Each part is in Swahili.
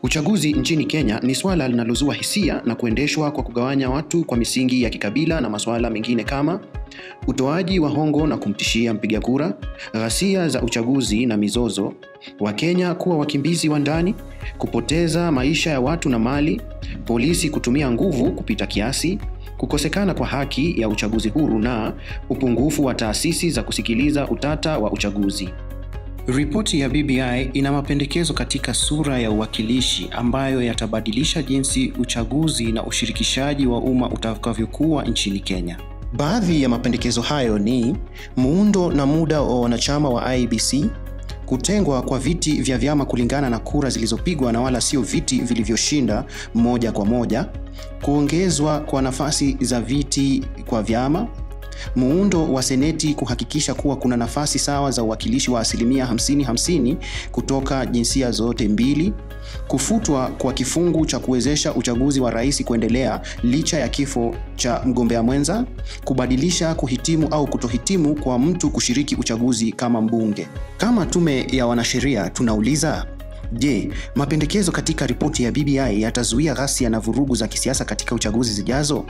Uchaguzi nchini Kenya ni swala linalozua hisia na kuendeshwa kwa kugawanya watu kwa misingi ya kikabila na masuala mengine kama utoaji wa hongo na kumtishia mpiga kura, ghasia za uchaguzi na mizozo, Wakenya kuwa wakimbizi wa ndani, kupoteza maisha ya watu na mali, polisi kutumia nguvu kupita kiasi, kukosekana kwa haki ya uchaguzi huru na upungufu wa taasisi za kusikiliza utata wa uchaguzi. Ripoti ya BBI ina mapendekezo katika sura ya uwakilishi ambayo yatabadilisha jinsi uchaguzi na ushirikishaji wa umma utakavyokuwa nchini Kenya. Baadhi ya mapendekezo hayo ni muundo na muda wa wanachama wa IEBC, kutengwa kwa viti vya vyama kulingana na kura zilizopigwa na wala sio viti vilivyoshinda moja kwa moja, kuongezwa kwa nafasi za viti kwa vyama, muundo wa seneti kuhakikisha kuwa kuna nafasi sawa za uwakilishi wa asilimia 50-50 kutoka jinsia zote mbili, kufutwa kwa kifungu cha kuwezesha uchaguzi wa rais kuendelea licha ya kifo cha mgombea mwenza, kubadilisha kuhitimu au kutohitimu kwa mtu kushiriki uchaguzi kama mbunge. Kama tume ya wanasheria tunauliza Je, mapendekezo katika ripoti ya BBI yatazuia ghasia na vurugu za kisiasa katika uchaguzi zijazo?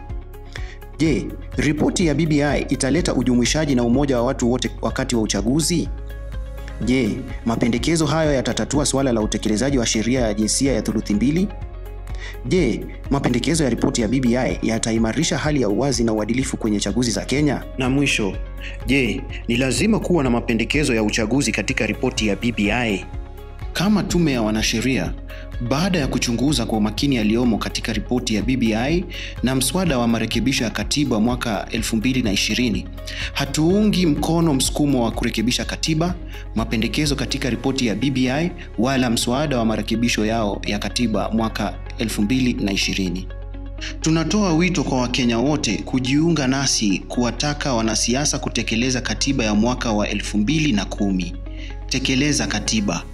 Je, ripoti ya BBI italeta ujumuishaji na umoja wa watu wote wakati wa uchaguzi? Je, mapendekezo hayo yatatatua suala la utekelezaji wa sheria ya jinsia ya thuluthi mbili? Je, mapendekezo ya ripoti ya BBI yataimarisha hali ya uwazi na uadilifu kwenye chaguzi za Kenya? Na mwisho, je, ni lazima kuwa na mapendekezo ya uchaguzi katika ripoti ya BBI? Kama tume ya wanasheria, baada ya kuchunguza kwa umakini yaliyomo katika ripoti ya BBI na mswada wa marekebisho ya katiba mwaka 2020, hatuungi mkono msukumo wa kurekebisha katiba, mapendekezo katika ripoti ya BBI wala mswada wa marekebisho yao ya katiba mwaka 2020. Tunatoa wito kwa Wakenya wote kujiunga nasi kuwataka wanasiasa kutekeleza katiba ya mwaka wa 2010. Tekeleza katiba.